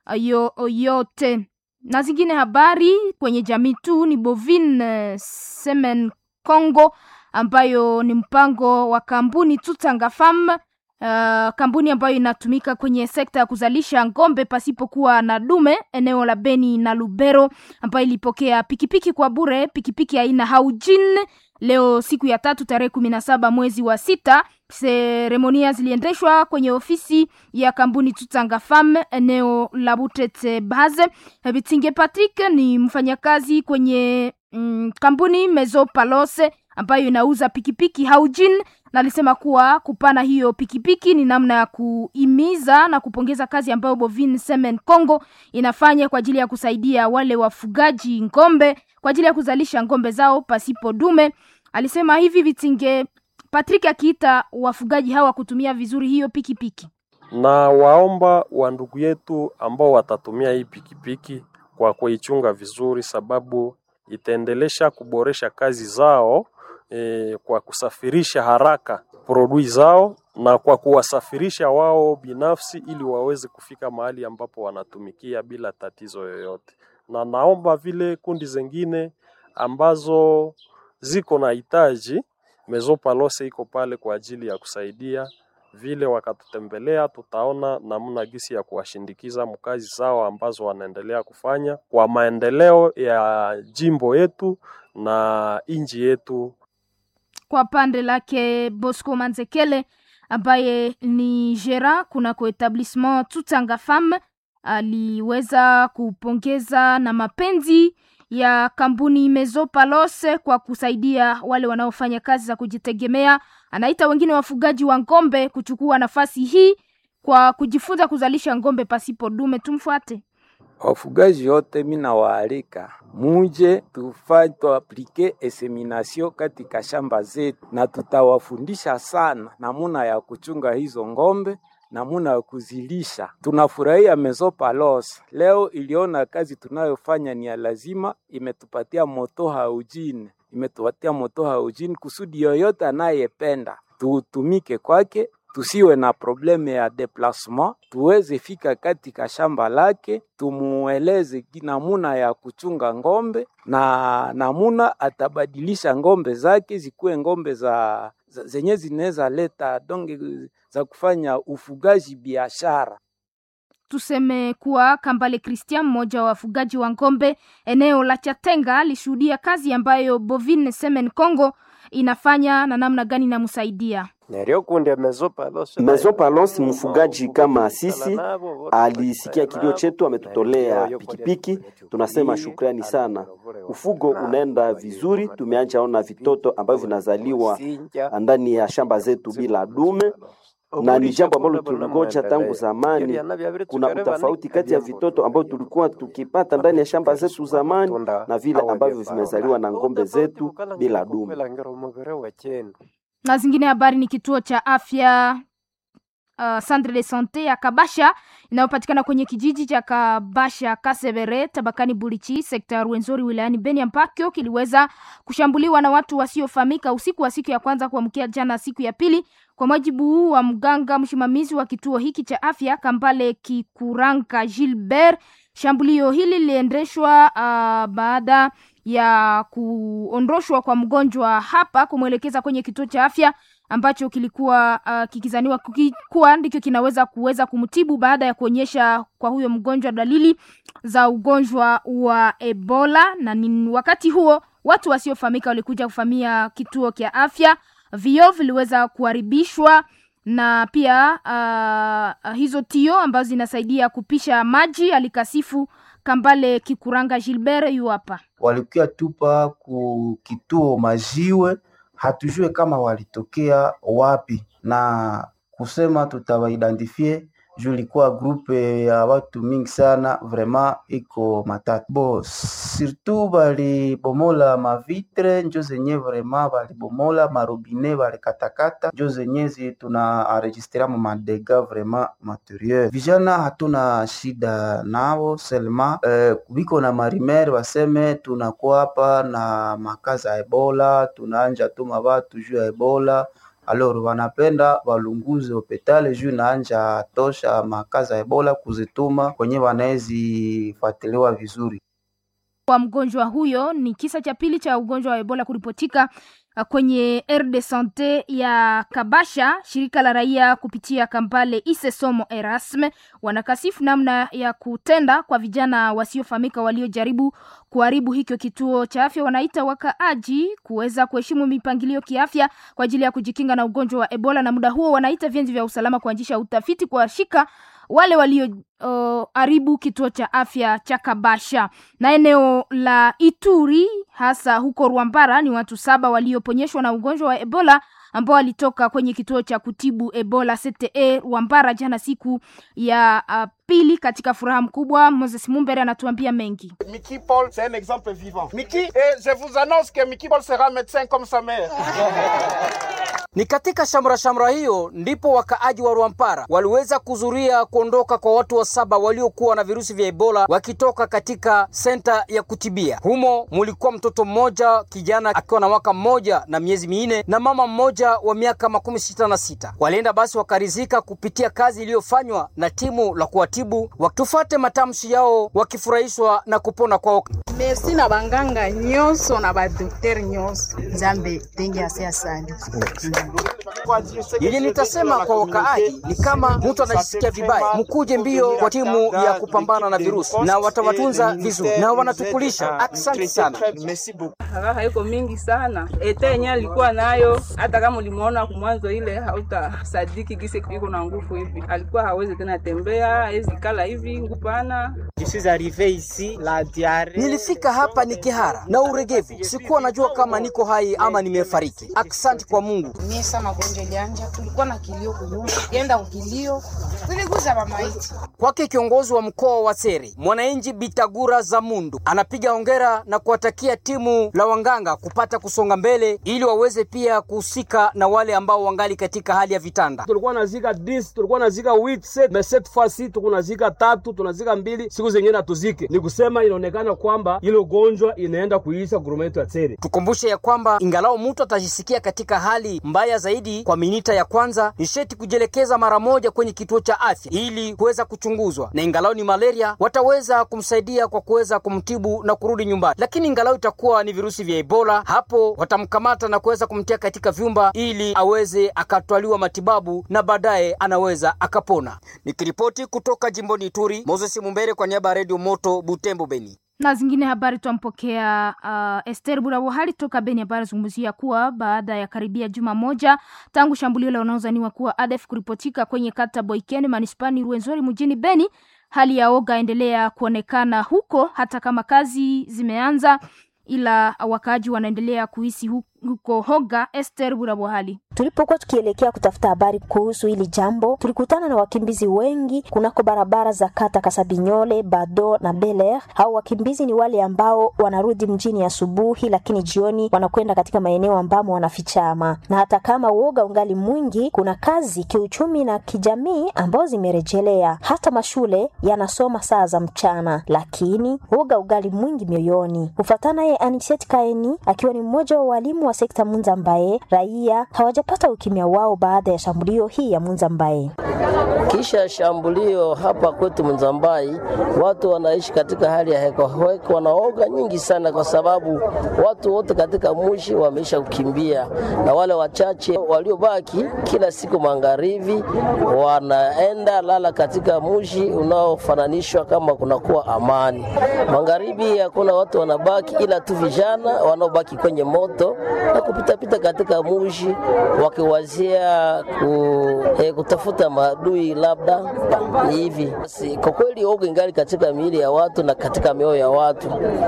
yoyote. Na zingine habari kwenye jamii tu ni Bovine Semen Congo ambayo ni mpango wa kampuni Tutanga Farm, uh, kampuni ambayo inatumika kwenye sekta ya kuzalisha ngombe pasipokuwa na dume eneo la Beni na Lubero, ambayo ilipokea pikipiki kwa bure, pikipiki aina Haujin leo siku ya tatu tarehe kumi na saba mwezi wa sita. Seremonia ziliendeshwa kwenye ofisi ya kampuni Tutanga Farm eneo la Butete Baze. Bitinge Patrick ni mfanyakazi kwenye mm, kampuni Mezo Palose ambayo inauza pikipiki Haujin na alisema kuwa kupana hiyo pikipiki ni namna ya kuimiza na kupongeza kazi ambayo Bovine Semen Congo inafanya kwa ajili ya kusaidia wale wafugaji ngombe kwa ajili ya kuzalisha ngombe zao pasipo dume. Alisema hivi Vitinge Patrick akiita wafugaji hawa kutumia vizuri hiyo pikipiki na waomba wa ndugu yetu ambao watatumia hii pikipiki kwa kuichunga vizuri, sababu itaendelesha kuboresha kazi zao e, kwa kusafirisha haraka produi zao na kwa kuwasafirisha wao binafsi ili waweze kufika mahali ambapo wanatumikia bila tatizo yoyote. Na naomba vile kundi zingine ambazo ziko na hitaji Mezo Palose iko pale kwa ajili ya kusaidia vile wakatutembelea, tutaona namna gisi ya kuwashindikiza mkazi zao ambazo wanaendelea kufanya kwa maendeleo ya jimbo yetu na inji yetu. Kwa pande lake Bosco Manzekele ambaye ni gera kunako etablissement Tutanga Farm aliweza kupongeza na mapenzi ya kampuni Mezo Palose kwa kusaidia wale wanaofanya kazi za kujitegemea. Anaita wengine wafugaji wa ngombe kuchukua nafasi hii kwa kujifunza kuzalisha ngombe pasipo dume. Tumfuate. Wafugaji wote mina waalika muje tufanye tuaplike eseminasio katika shamba zetu, na tutawafundisha sana namuna ya kuchunga hizo ngombe namuna ya kuzilisha. Tunafurahia Mezo Palos leo iliona kazi tunayofanya ni ya lazima, imetupatia moto haujini, imetupatia moto haujini kusudi yoyote anayependa tutumike kwake, tusiwe na probleme ya deplasement, tuweze fika katika shamba lake, tumueleze namuna ya kuchunga ngombe na namuna atabadilisha ngombe zake zikuwe ngombe za, za zenye zinaweza leta donge za kufanya ufugaji biashara. Tuseme kuwa Kambale Christian, mmoja wa wafugaji wa ngombe eneo la Chatenga, alishuhudia kazi ambayo Bovine Semen Congo inafanya na namna gani inamsaidia. Mezopalos mfugaji kama sisi alisikia kilio chetu, ametutolea pikipiki. Tunasema shukrani sana. Ufugo unaenda vizuri, tumeanja ona vitoto ambavyo vinazaliwa ndani ya shamba zetu bila dume na ni jambo ambalo tulingoja tangu zamani. Kuna utofauti kati ya vitoto ambao tulikuwa tukipata ndani ya shamba zetu zamani na vile ambavyo vimezaliwa na ng'ombe zetu bila dume. Na zingine habari ni kituo cha afya uh, Centre de Sante ya Kabasha inayopatikana kwenye kijiji cha Kabasha Kasebere tabakani Bulichi sekta ya Rwenzori wilayani Beni ambako kiliweza kushambuliwa na watu wasiofahamika usiku wa siku ya kwanza kuamkia jana siku ya pili. Kwa mujibu wa mganga msimamizi wa kituo hiki cha afya Kambale Kikuranga Gilbert, shambulio hili liliendeshwa uh, baada ya kuondoshwa kwa mgonjwa hapa kumwelekeza kwenye kituo cha afya ambacho kilikuwa uh, kikizaniwa kuwa ndicho kinaweza kuweza kumtibu baada ya kuonyesha kwa huyo mgonjwa dalili za ugonjwa wa Ebola. Na ni wakati huo watu wasiofahamika walikuja kufamia kituo cha afya, vioo viliweza kuharibishwa na pia uh, hizo tio ambazo zinasaidia kupisha maji. Alikasifu Kambale Kikuranga Gilbert yu hapa, walikuwa tupa ku kituo majiwe hatujue kama walitokea wapi na kusema tutawaidentifie juu ilikuwa grupe ya watu mingi sana, vraiment iko matatu bo surtout balibomola mavitre njo zenye vraiment balibomola marobine balikatakata njo zenye zi tuna enregistra mu madega vraiment materiel. Vijana hatuna shida nao selma eh, biko na marimer baseme tunakuwa hapa na makaza ya Ebola, tunaanja tuma batu juu ya Ebola alors wanapenda walunguze hopitali juu naanja tosha makaza ya Ebola kuzituma kwenye wanaezifuatiliwa vizuri. Kwa mgonjwa huyo ni kisa cha pili cha ugonjwa wa Ebola kuripotika kwenye aire de sante ya Kabasha. Shirika la raia kupitia Kampale Isesomo Erasme wanakasifu namna ya kutenda kwa vijana wasiofahamika waliojaribu kuharibu hicho kituo cha afya. Wanaita wakaaji kuweza kuheshimu mipangilio kiafya kwa ajili ya kujikinga na ugonjwa wa Ebola, na muda huo wanaita vyanzo vya usalama kuanzisha utafiti kuwashika wale walioharibu uh, kituo cha afya cha Kabasha. Na eneo la Ituri hasa huko Rwambara ni watu saba walioponyeshwa na ugonjwa wa Ebola ambao walitoka kwenye kituo cha kutibu Ebola CTE Rwambara jana siku ya uh, pili katika furaha mkubwa. Moses Mumbere anatuambia mengi. Mickey Paul, c'est un exemple vivant. Mickey, et je vous annonce que Mickey Paul sera médecin comme sa mère. Ni katika shamra shamra hiyo ndipo wakaaji wa Rwampara waliweza kuzuria kuondoka kwa watu wa saba waliokuwa na virusi vya Ebola wakitoka katika senta ya kutibia. Humo mulikuwa mtoto mmoja kijana akiwa na mwaka mmoja na miezi minne na mama mmoja wa miaka makumi sita na sita. Walienda basi wakarizika kupitia kazi iliyofanywa na timu la kuwatibu, wakitufate matamshi yao wakifurahishwa na kupona kwao. Merci na banganga nyonso na badokter nyonso nzambe tenge ase asali yenye nitasema kwa wakaaji ni kama mtu anajisikia vibaya, mkuje mbio kwa timu ya kupambana na virusi, na watawatunza vizuri na wanatukulisha. Asante sana. Raha iko mingi sana, ete yenye alikuwa nayo, hata kama ulimuona kumwanzo ile hautasadiki gisi iko na nguvu hivi. Alikuwa hawezi tena tembea, hawezi kala hivi, ngupana. Nilifika hapa ni kihara na uregevu, sikuwa najua kama niko hai ama nimefariki. Asante kwa Mungu. Mie sa magonjwa ilianja, tulikuwa na kilio kunyumba, kienda kukilio, tuliguza mamaiti. Kwake kiongozi wa mkoa wa Sere, mwananchi Bitagura za Mundu anapiga hongera na kuwatakia timu la wanganga kupata kusonga mbele ili waweze pia kuhusika na wale ambao wangali katika hali ya vitanda. Tulikuwa nazika 10, tulikuwa nazika 8 set, mais cette fois-ci tuko nazika tatu, tunazika mbili, siku zingine hatuzike. Ni kusema inaonekana kwamba ile ugonjwa inaenda kuisha gurumetu ya Sere. Tukumbushe ya kwamba ingalao mtu atajisikia katika hali mbaya zaidi kwa minita ya kwanza, ni sheti kujielekeza mara moja kwenye kituo cha afya ili kuweza kuchunguzwa, na ingalao ni malaria wataweza kumsaidia kwa kuweza kumtibu na kurudi nyumbani. Lakini ingalao itakuwa ni virusi vya Ebola, hapo watamkamata na kuweza kumtia katika vyumba ili aweze akatwaliwa matibabu na baadaye anaweza akapona. Nikiripoti kutoka jimboni Ituri, Moses Mumbere kwa niaba ya Radio Moto Butembo, Beni na zingine habari twampokea uh, Esther Burabuhali toka Beni ambaye anazungumzia kuwa baada ya karibia juma moja tangu shambulio la wanaozaniwa kuwa ADF kuripotika kwenye kata Boikene manispani Rwenzori mjini Beni, hali ya oga endelea kuonekana huko hata kama kazi zimeanza, ila wakaaji wanaendelea kuhisi hu, huko Hoga. Esther Burabwahali. Tulipokuwa tukielekea kutafuta habari kuhusu hili jambo, tulikutana na wakimbizi wengi kunako barabara za kata Kasabinyole, Bado na Beler. Hao wakimbizi ni wale ambao wanarudi mjini asubuhi, lakini jioni wanakwenda katika maeneo ambamo wanafichama, na hata kama uoga ungali mwingi, kuna kazi kiuchumi na kijamii ambao zimerejelea. Hata mashule yanasoma saa za mchana, lakini uoga ugali mwingi mioyoni. Kufatana ye Aniset Kaeni akiwa ni mmoja wa walimu wa sekta Munza ambaye raia hawajapata ukimya wao baada ya shambulio hii ya Munza ambaye Kisha shambulio hapa kwetu Mzambai, watu wanaishi katika hali ya heko heko, wanaoga nyingi sana, kwa sababu watu wote katika mushi wameisha kukimbia, na wale wachache waliobaki, kila siku magharibi wanaenda lala katika mushi unaofananishwa kama kunakuwa amani. Magharibi hakuna watu wanabaki, ila tu vijana wanaobaki kwenye moto na kupitapita katika mushi wakiwazia ku, eh, kutafuta maadui labda ni hivi. Basi kwa kweli oga ingali katika miili ya watu na katika mioyo ya watu.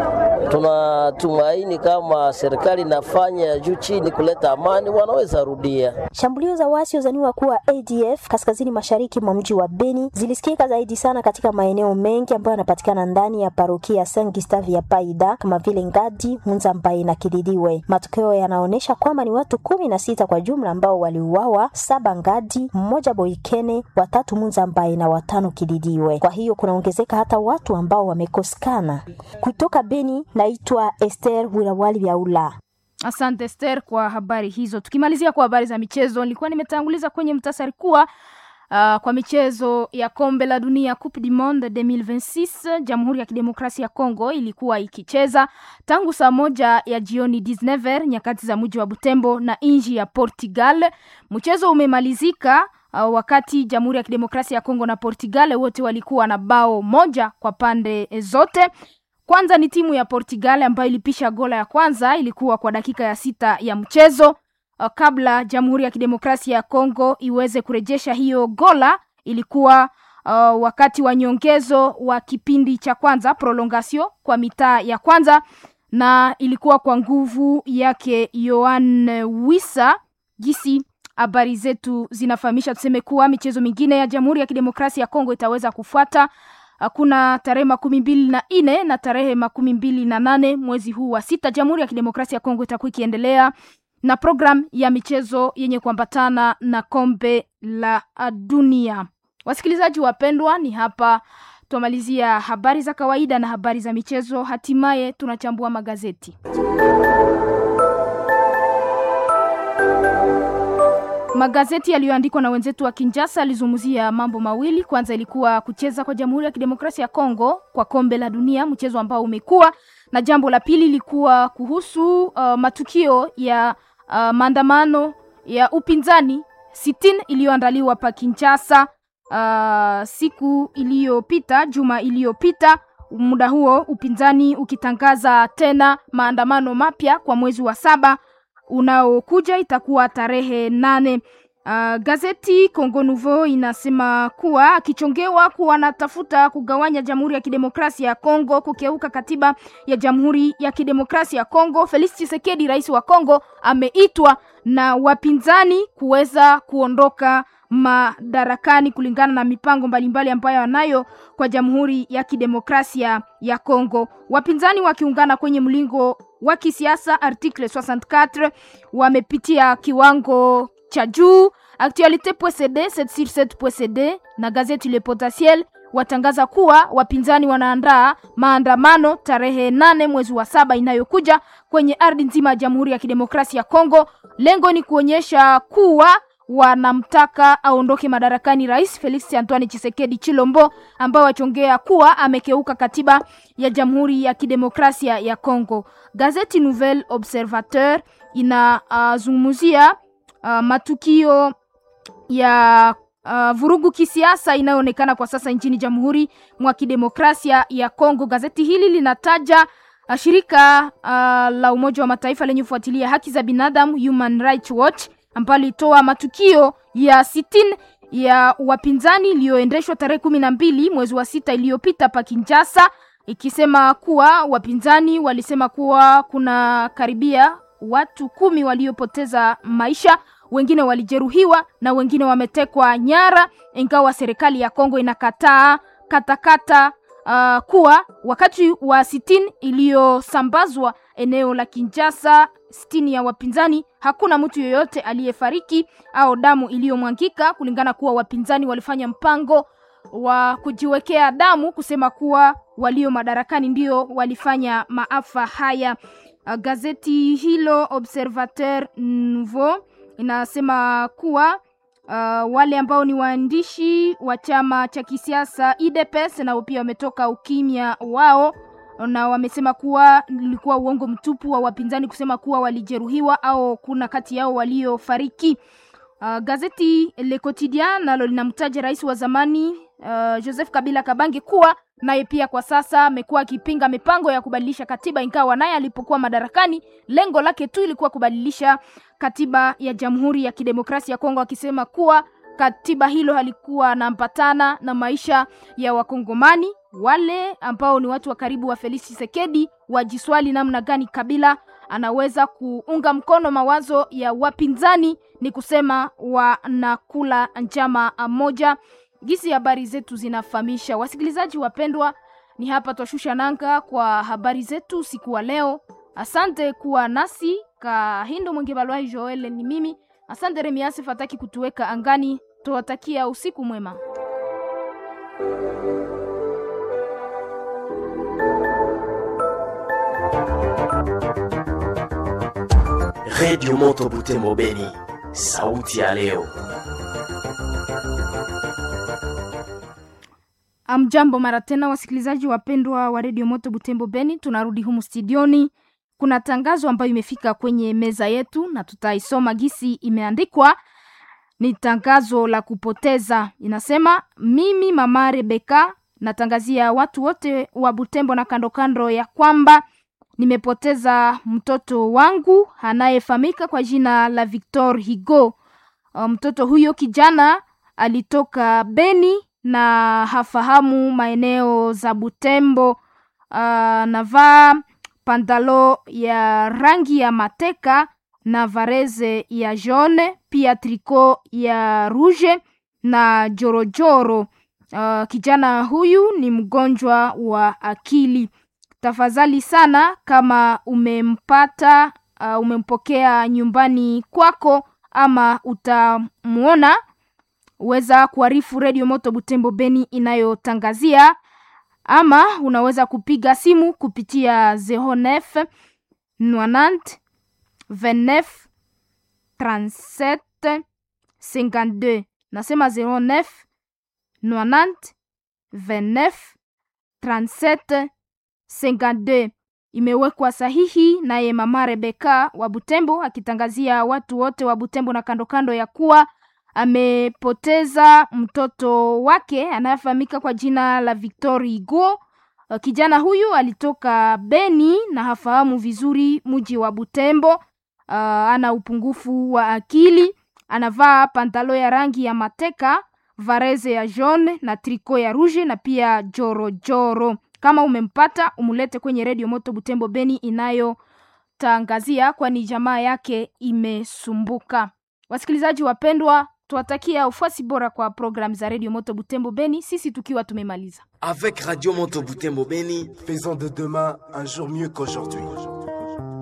Tunatumaini kama serikali inafanya juu chini kuleta amani, wanaweza rudia. Shambulio za wasi wazaniwa kuwa ADF kaskazini mashariki mwa mji wa Beni zilisikika zaidi sana katika maeneo mengi ambayo yanapatikana ndani ya parokia Saint Gustave ya Paida kama vile Ngadi, Munzambai na Kididiwe. Matokeo yanaonyesha kwamba ni watu kumi na sita kwa jumla ambao waliuawa, saba Ngadi, mmoja Boikene, watatu Munzambai na watano Kididiwe. Kwa hiyo kunaongezeka hata watu ambao wamekosekana. Kutoka Beni, naitwa Esther Wirawali Vyaula. Asante Esther kwa habari hizo. Tukimalizia kwa habari za michezo, nilikuwa nimetanguliza kwenye mtasari kuwa uh, kwa michezo ya kombe la dunia Coupe du Monde 2026 Jamhuri ya Kidemokrasia ya Kongo ilikuwa ikicheza tangu saa moja ya jioni 19 nyakati za mji wa Butembo na nchi ya Portugal. Mchezo umemalizika uh, wakati Jamhuri ya Kidemokrasia ya Kongo na Portugal wote walikuwa na bao moja kwa pande zote. Kwanza ni timu ya Portugal ambayo ilipisha gola ya kwanza, ilikuwa kwa dakika ya sita ya mchezo uh, kabla Jamhuri ya Kidemokrasia ya Kongo iweze kurejesha hiyo gola. Ilikuwa uh, wakati wa nyongezo wa kipindi cha kwanza prolongatio kwa mitaa ya kwanza, na ilikuwa kwa nguvu yake Yohan Wissa gisi habari zetu zinafahamisha. Tuseme kuwa michezo mingine ya Jamhuri ya Kidemokrasia ya Kongo itaweza kufuata kuna tarehe makumi mbili na nne na tarehe makumi mbili na nane mwezi huu wa sita. Jamhuri ya Kidemokrasia ya Kongo itakuwa ikiendelea na program ya michezo yenye kuambatana na kombe la dunia. Wasikilizaji wapendwa, ni hapa tumalizia habari za kawaida na habari za michezo, hatimaye tunachambua magazeti. Magazeti yaliyoandikwa na wenzetu wa Kinjasa yalizungumzia mambo mawili. Kwanza ilikuwa kucheza kwa Jamhuri ya Kidemokrasia ya Kongo kwa kombe la dunia, mchezo ambao umekuwa na jambo la pili ilikuwa kuhusu uh, matukio ya uh, maandamano ya upinzani sitini iliyoandaliwa pa Kinshasa uh, siku iliyopita, juma iliyopita. Muda huo upinzani ukitangaza tena maandamano mapya kwa mwezi wa saba unaokuja itakuwa tarehe nane. Uh, gazeti Congo Nouveau inasema kuwa akichongewa kuwa anatafuta kugawanya Jamhuri ya Kidemokrasia ya Kongo, kukeuka katiba ya Jamhuri ya Kidemokrasia ya Kongo. Felix Tshisekedi, rais wa Kongo, ameitwa na wapinzani kuweza kuondoka madarakani kulingana na mipango mbalimbali ambayo anayo kwa Jamhuri ya Kidemokrasia ya Kongo. Wapinzani wakiungana kwenye mlingo wa kisiasa article 64 wamepitia kiwango cha juu. Actualite.cd 7sur7.cd na gazeti Le Potentiel watangaza kuwa wapinzani wanaandaa maandamano tarehe nane mwezi wa saba inayokuja kwenye ardhi nzima ya Jamhuri ya Kidemokrasia ya Kongo. Lengo ni kuonyesha kuwa wanamtaka aondoke madarakani Rais Felix Antoine Tshisekedi Chilombo, ambaye wachongea kuwa amekeuka katiba ya Jamhuri ya Kidemokrasia ya Kongo. Gazeti Nouvel Observateur inazungumzia uh, uh, matukio ya uh, vurugu kisiasa inayoonekana kwa sasa nchini Jamhuri mwa Kidemokrasia ya Kongo. Gazeti hili linataja uh, shirika uh, la Umoja wa Mataifa lenye kufuatilia haki za binadamu Human Rights Watch ambalo litoa matukio ya sitini ya wapinzani iliyoendeshwa tarehe kumi na mbili mwezi wa sita iliyopita pa Kinshasa, ikisema kuwa wapinzani walisema kuwa kuna karibia watu kumi waliopoteza maisha, wengine walijeruhiwa na wengine wametekwa nyara, ingawa serikali ya Kongo inakataa katakata uh, kuwa wakati wa sitini iliyosambazwa eneo la Kinshasa, sitini ya wapinzani, hakuna mtu yoyote aliyefariki au damu iliyomwangika, kulingana kuwa wapinzani walifanya mpango wa kujiwekea damu, kusema kuwa walio madarakani ndio walifanya maafa haya. Uh, gazeti hilo Observateur Nouveau inasema kuwa uh, wale ambao ni waandishi wa chama cha kisiasa UDPS nao pia wametoka ukimya wao na wamesema kuwa ilikuwa uongo mtupu wa wapinzani kusema kuwa walijeruhiwa au kuna kati yao waliofariki. Uh, gazeti Le Quotidien nalo linamtaja rais wa zamani uh, Joseph Kabila Kabange kuwa naye pia kwa sasa amekuwa akipinga mipango ya kubadilisha katiba, ingawa naye alipokuwa madarakani lengo lake tu ilikuwa kubadilisha katiba ya Jamhuri ya Kidemokrasia ya Kongo, akisema kuwa katiba hilo halikuwa nampatana na maisha ya Wakongomani. Wale ambao ni watu wa karibu wa Felix Tshisekedi wajiswali namna gani Kabila anaweza kuunga mkono mawazo ya wapinzani, ni kusema wanakula njama moja. Gisi habari zetu zinafahamisha. Wasikilizaji wapendwa, ni hapa twashusha nanga kwa habari zetu siku wa leo. Asante kuwa nasi. Kahindo Mwenge Balwai Joel ni mimi. Asante Remiase Fataki kutuweka angani. Tuwatakia usiku mwema. Redio Moto Butembo Beni, sauti ya leo. Amjambo mara tena, wasikilizaji wapendwa wa redio Moto Butembo Beni, tunarudi humu studioni. Kuna tangazo ambayo imefika kwenye meza yetu na tutaisoma gisi imeandikwa. Ni tangazo la kupoteza, inasema: mimi mama Rebeka natangazia watu wote wa Butembo na kando kando ya kwamba nimepoteza mtoto wangu anayefahamika kwa jina la Victor Higo. Mtoto huyo kijana alitoka Beni na hafahamu maeneo za Butembo. Uh, navaa pantalo ya rangi ya mateka na vareze ya jaune, pia triko ya rouge na jorojoro. Uh, kijana huyu ni mgonjwa wa akili. Tafadhali sana kama umempata, uh, umempokea nyumbani kwako ama utamwona weza kuarifu redio Moto Butembo Beni inayotangazia ama unaweza kupiga simu kupitia 09 90 29 37 52. Nasema 09 90 29 37 52. Imewekwa sahihi naye mama Rebeka wa Butembo akitangazia watu wote wa Butembo na kando kando ya kuwa amepoteza mtoto wake anayefahamika kwa jina la Victor Hugo. Kijana huyu alitoka Beni na hafahamu vizuri mji wa Butembo. Uh, ana upungufu wa akili, anavaa pantalo ya rangi ya mateka, vareze ya jaune na triko ya rouge na pia jorojoro joro. Kama umempata umulete kwenye redio Moto Butembo Beni inayotangazia, kwani jamaa yake imesumbuka. Wasikilizaji wapendwa, tuwatakia ufuasi bora kwa programu za redio Moto Butembo Beni, sisi tukiwa tumemaliza. Avec Radio Moto Butembo Beni, faisons de demain un jour mieux qu'aujourd'hui.